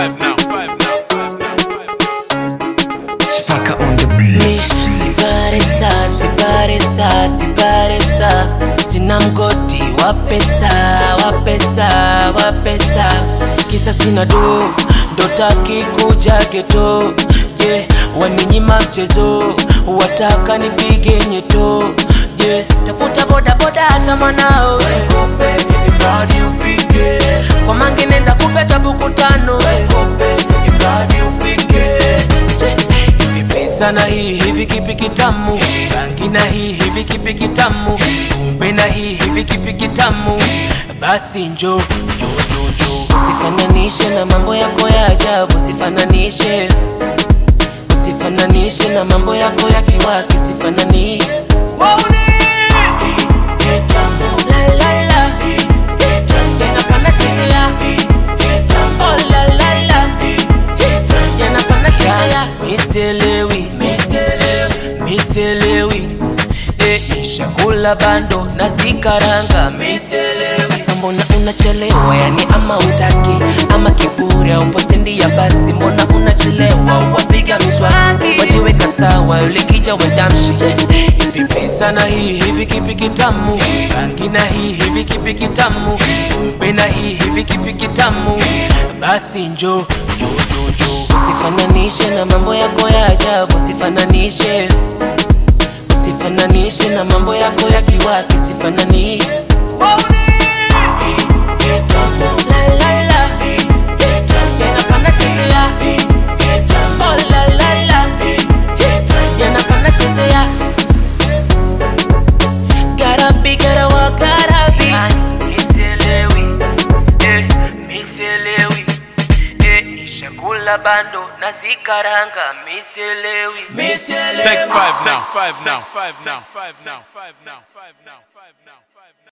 five now. Five now. Chipaka on the beat. Sibaresa, sibaresa, sibaresa, sina mgodi wa pesa, wa pesa, wa pesa, kisa sina do, ndo taki kuja geto. Je, waninyima mchezo, wataka nipige nyeto. Je, tafuta boda boda hata mwanao Kope, imradi ufike kwa mange nenda kupeta buku tano Kope, imradi ufike Je, hivi pesa na hii hivi kipi kitamu bangi na hii hivi kipi kitamu kumbe na hii hivi kipi kitamu basi njo njo njo njo usifananishe na mambo yako ya ajabu usifananishe usifananishe na mambo yako ya kiwaki usifanani La, la, la. Yanapanda chezea. Oh, la, la, la. Yanapanda chezea. Miselewi, miselewi Eh, nishakula bando na zikaranga miselewi sasa mbona unachelewa yani ama utaki ama kiburi au postendi ya basi mbona unachelewa wapiga mswaki wajiweka sawa yule kija wendamshi hivi pesa na hii hivi kipi kitamu bangi na hii hivi kipi kitamu kumbe na hii hivi kipi kitamu basi njo njo njo njo usifananishe na mambo yako ya ajabu usifananishe usifananishe na mambo yako ya kiwaki usifanani La, la, la. Yanapanda chezea. Oh, la, la, la. Yanapanda chezea. Gotta be, gotta walk, gotta be. Nishakula bando na zikaranga miselewi Take five now. Five now. Five now. Five now. Five now. Five now. Five now.